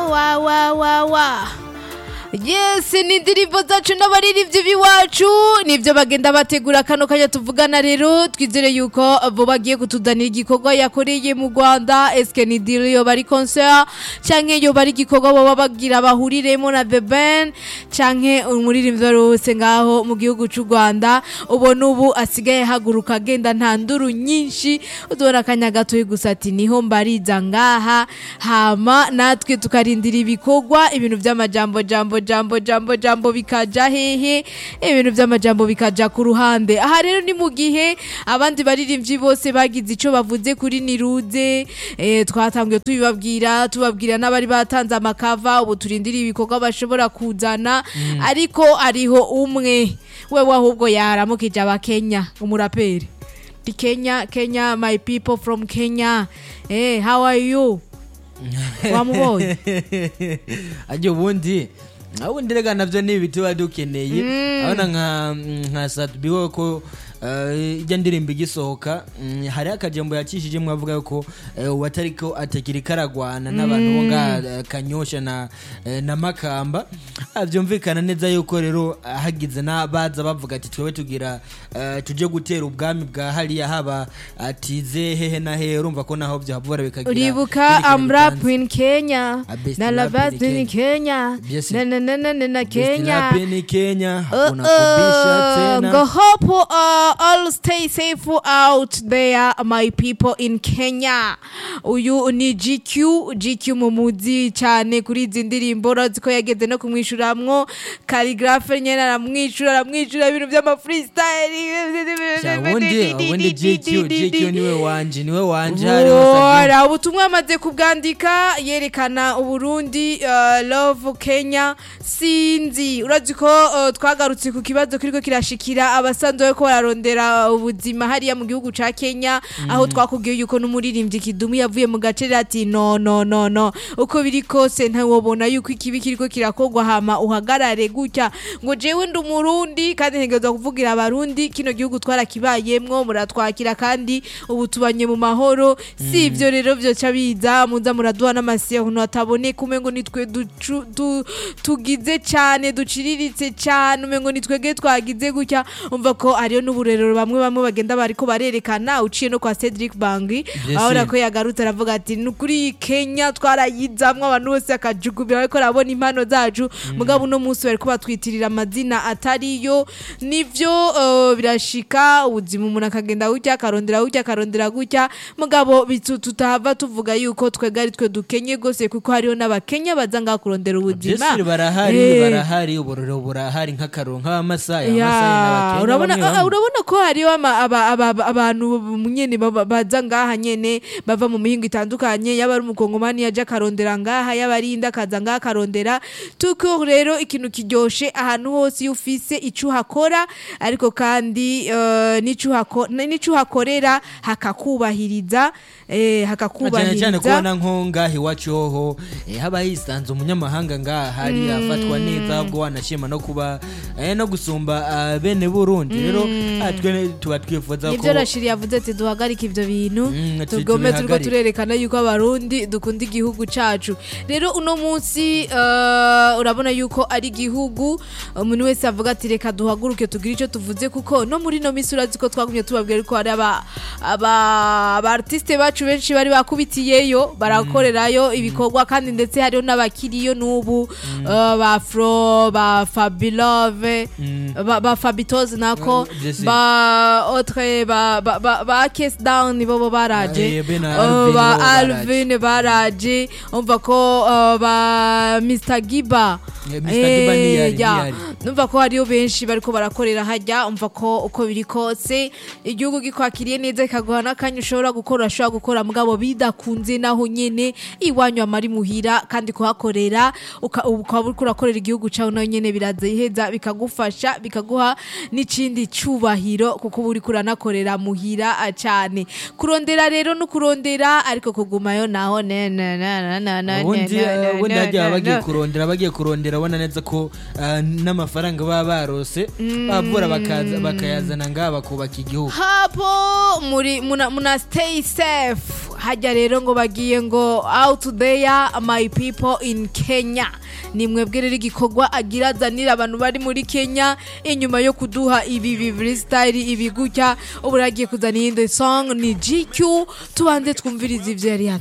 wa wa wa wa yes ni indirimbo zacu n'abaririmbyi b'iwacu nibyo bagenda bategura kano kanya tuvugana rero twizere yuko bo bagiye kutuzanira igikorwa yakoreye mu rwanda eske ni diri yo bari concert canke yo bari igikorwa baba bagira bahuriremo na the ben canke umuririmbyi wari wese ngaho mu gihugu c'u rwanda ubona ubu asigaye haguruka agenda nta nduru nyinshi udubona akanya gatoya gusa ati niho mbariza ngaha hama natwe tukarindira ibikorwa ibintu by'amajambo jambo jambo jambo jambo bikaja hehe ibintu by'amajambo bikaja ku ruhande aha rero ni mu gihe abandi baririmbyi bose bagize ico bavuze kuri niruze eh, twatangiye tubibabwira tubabwira n'abari batanze amakava ubu turindira ibikorwa bashobora kuzana ariko ariho umwe wewe ahubwo yaramukije abakenya umuraperi di Kenya Kenya my people from Kenya eh how are you wamubonye ajya ubundi ubundi rega navyo ni ibiti tuba dukeneye abona nka nka satubiwe ko eh, ijya ndirimbo igisohoka mm, hariho akajambo yakishije mwavuga yuko eh, ubu atariko atakiri karagwana n'abantu bo nga eh, kanyosha na eh, na makamba Ah, vyumvikana neza yuko rero ah, hagize n'abaza bavuga ati twewe tugira eh, tuje gutera ubwami bwa hariya haba atize hehe na hehe urumva ko naho vyahavura bikagira uribuka ikindi kintu I'm rap bitanze. in Kenya A best na la rap in best in Kenya Yes. na na na na na na Best Kenya rap in Kenya Uh, hakuna kubisha uh, tena Go hope uh, all stay safe out there my people in Kenya uyu ni GQ GQ mu muzi cyane kuri izi ndirimbo urazi ko yageze no kumwishuramwo Calligraphe nyene aramwishura aramwishura ibintu by'ama freestyle Sha, ubundi ubundi GQ GQ niwe wanje niwe wanje hari hose Ora ubutumwa amaze kubwandika yerekana uburundi uh, love Kenya sinzi urazi ko uh, twagarutse ku kibazo kiriko kirashikira abasanzwe bariko bararondera ubuzima hariya mu gihugu ca Kenya aho twakubwiye yuko n'umuririmbyi Kidumu yavuye mu gace ati no no no no uko biri kose ntawobona yuko ikibi kiriko kirakogwa hama uhagarare gutya ngo jewe ndi umurundi kandi ntegerezwa kuvugira abarundi kino gihugu twarakibayemwo muratwakira kandi ubu tubanye mu mahoro si ivyo rero vyoca biza muza muraduha n'amasiya ukuntu hataboneka umengo nitwe ducu- du- tugize cane duciriritse cane umengo nitwege twagize gutya umva ko hariyo n'uburerero bamwe bamwe bagenda bariko barerekana uciye no kwa Cedric Bangi ahora ko yagarutse aravuga ati nukuri Kenya twarayizamwo abantu bose akajugubira ariko arabona impano zacu mugabo uno munsi bariko batwitirira amazina atariyo nivyo uh, birashika ubuzima umuntu akagenda gutya akarondera gutya akarondera gutya mugabo bitu- tutahava tuvuga yuko twega ari twe dukenye gose kuko hariho n'abakenya baza ngaha kurondera ubuzima Jesiri barahari Eh. barahari uburoro burahari nk'akaronka amasaya Ya, amasaya n'abakenya urabona bamwe ah, bamwe. urabona ko hariho ama- aba- aba- abantu nyene baba- baza ngaha nyene bava mu mihingo itandukanye yaba ari umukongomani yaje akarondera ngaha yaba ari indi akaza ngaha akarondera tuko rero ikintu kiryoshe ahantu hose iyo ufise ico uhakora ariko kandi eh, n'ico uhako- n'ico uhakorera hakakubahiriza eh, Na cyane cyane hakakubahiriza kubona nko ngaha iwacu hoho eh, haba hisanze umunyamahanga ngaha hari afatwa neza ubwo wanashima no kuba eh, no gusumba ah, bene burundi rero ah, twe tuba twifuza nibyo ko rashiri yavuze ati duhagarike ivyo bintu Mm, ati tugome turiko tubihagarike. turerekana yuko abarundi dukunda igihugu cacu rero uno munsi eh, urabona yuko ari igihugu umuntu wese avuga ati reka duhaguruke tugire ico tuvuze kuko no muri no misi urazi ko twagumye tubabwira ko hari aba aba aba artiste bacu benshi bari bakubitiyeyo barakorerayo ibikorwa kandi ndetse hariho n'abakiriyo n'ubu eh, ba Fro ba Fabilove ba, ba Fabitoze nako Mm, je sais. ba autre ba ba ba, ba case down nibo bo baraje Eh, be na Uh, Alvin ba bo baraje. Alvin baraje umva ko uh, ba Mr Giba Eh, Mr. Giba ntiyari, ya. ntiyari. numva ko hariyo benshi bariko barakorera hajya umva ko uko biri kose igihugu gikwakiriye neza kikaguha n'akanya ushobora gukora urashobora gukora mugabo bidakunze naho nyene iwanyu amari muhira kandi kuhakorera uka- ukaba uriko urakorera igihugu cawe naho nyene biraza iheza bikagufasha bikaguha n'ikindi cubahiro kuko uba uriko uranakorera muhira ah, cane kurondera rero no kurondera ariko kugumayo naho ne ne ne ne ne ne ubundi ne, ne, ubundi ne, hajya ne, bagiye ne. kurondera bagiye kurondera ubona neza ko ah, n'amafaranga baba barose bavura bakaza bakayazana ngaha bakubaka igihugu hapo muri muna, muna stay safe f hajya rero ngo bagiye ngo out there my people in kenya ni mwebwe rero igikorwa agira azanira abantu bari muri kenya inyuma yo kuduha ibi bibiri style ibi gutya ubu ragiye kuzana iyindi song ni gq tubanze twumvirize ivyo yari